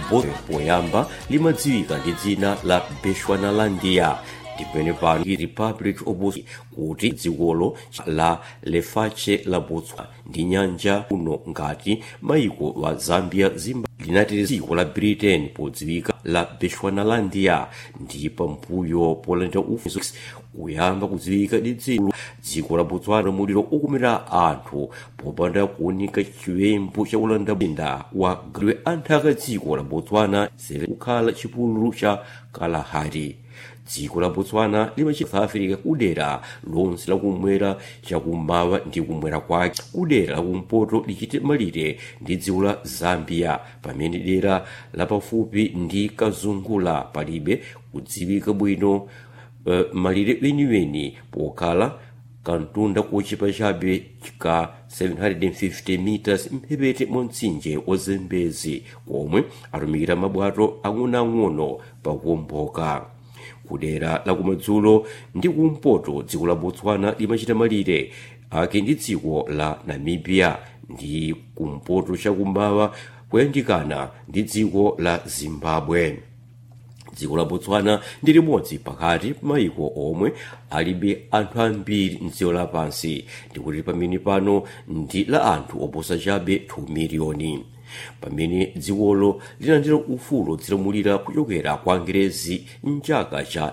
poyamba limadziwika ndi dzina la bechuanalandia ndipene pano republic of kuti dzikolo la lefache la botswana ndi nyanja uno ngati maiko wa zambia zimbabwe linati dziko la britain podziwika la bechuanalandia ndi pambuyo polandira ufulu kuyamba kudziwika ndi dziko dziko la botswana muliro ukumira anthu popanda kuoneka chiwembu cha ulanda mzinda wa gwe anthaka dziko la botswana kukhala chipululu cha kalahari dziko la botswana limachita south africa kudera lonse lakumwera chakummawa ndi kumwera kwake kudera lakumpoto lichite malire ndi dziko la zambia pamene dera lapafupi ndi kazungula palibe kudziwika bwino uh, malire weniweni pokhala kantunda kochepa chabe ka 750 meters mphepete mwa mtsinje wa zambezi komwe atumikira mabwato ang'onoang'ono pakuwomboka kudera lakumadzulo ndi kumpoto dziko la botswana limachita malire ake ndi dziko la namibia ndi kumpoto chakummawa kuyandikana ndi dziko la zimbabwe dziko la botswana ndi limodzi pakati maiko omwe alibe anthu ambiri mdziko lapansi ndikuti pamene pano ndi la anthu oposa chabe 2 miliyoni pamene dzikolo linalandira ufulu odzilamulira kuchokera kwa angerezi mchaka cha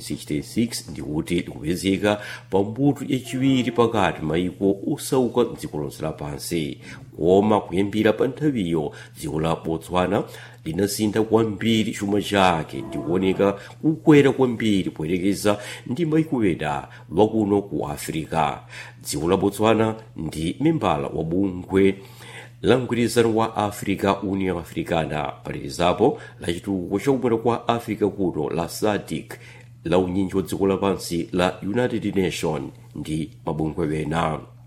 1966 ndikuti likupezeka pambuto yachiwiri pakati maiko osauka mdziko lonse lapansi koma kuyambira pa nthawiyo dziko la botswana linasintha kwambiri chuma chake ndikuoneka kukwera kwambiri poyerekeza ndi maiko ena wakuno ku africa dziko la botswana ndi membala wa bungwe la mgwirizano wa africa union africana palikizapo lachitukuko chakumwera kwa africa kuno la sadc la unyinji wa dziko lapansi la united nation ndi mabungwe ena